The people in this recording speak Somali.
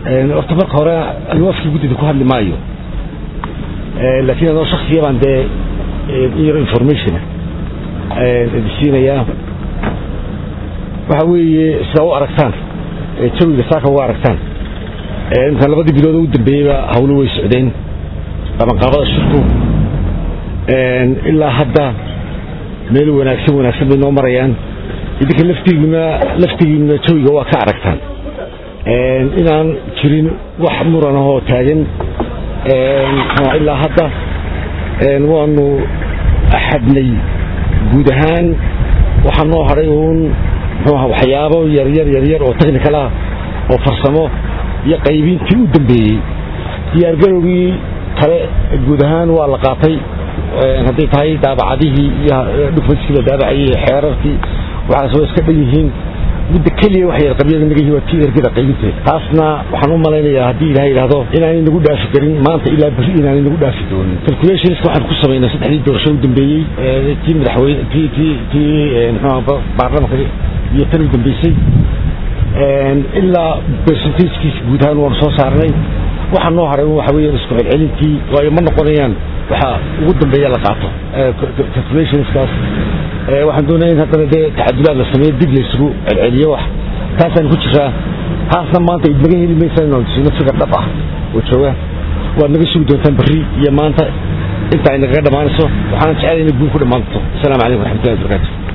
horta marka hore alwaafkii guddida ku hadli maayo laakiin adoo shaksiya baan dee yaro informationa idisiinayaa waxa weeye sidaa u aragtaan jawiga saaka uga aragtaan intaan labadii bilood u dambeeyeyba hawlo way socdeen qabanqaabada shirku ilaa hadda meel wanaagsan wanaagsan bay noo marayaan idinka laftigiina laftigiina jawiga waa ka aragtaan inaan jirin wax muranahoo taagan ilaa hadda waanu axadnay guud ahaan waxaa noo hadhay uun muxuuaha waxyaabo yaryar yaryar oo technical ah oo farsamo iyo qaybintii u dambeeyey diyaargarowgii kale guud ahaan waa la qaatay hadday tahay daabacadihii iyo dhufayskii la daabacayey xeerarkii waxaas waa iska dhan yihiin midda keliya wax yar qabyada nagahi waa tii ergada qaybinteeda taasna waxaan u malaynayaa haddii ilahay yidhaahdo inaanay nagu dhaafi karin maanta ilaa berri inaanay nagu dhaafi doonin calculationska waxaan ku samaynay saddexdii doorasho u dambeeyey tii madaxweyne tii tii tii muxuuha baarlamanka iyo tan u dambeysay ilaa percentagekiisa guud ahaan waanu soo saarnay waxaa noo haray waxa weeyaan isku celcelintii waayo ma noqonayaan waxa ugu dambeeya la qaato calculationskaas waxaan doonaya in haddana dee tacadulaad la sameeyo dib laysugu celceliyo wax taasaan ku jiraa taasna maanta naga heli maysa inaan sino fikar dhab ah oo jooga waad naga sugi doontaan berri iyo maanta inta ay nagaga dhammaanayso waxaana jeclay inay guul ku dhammaanto asalaamu calaykum waraxmatullahi wabarakatu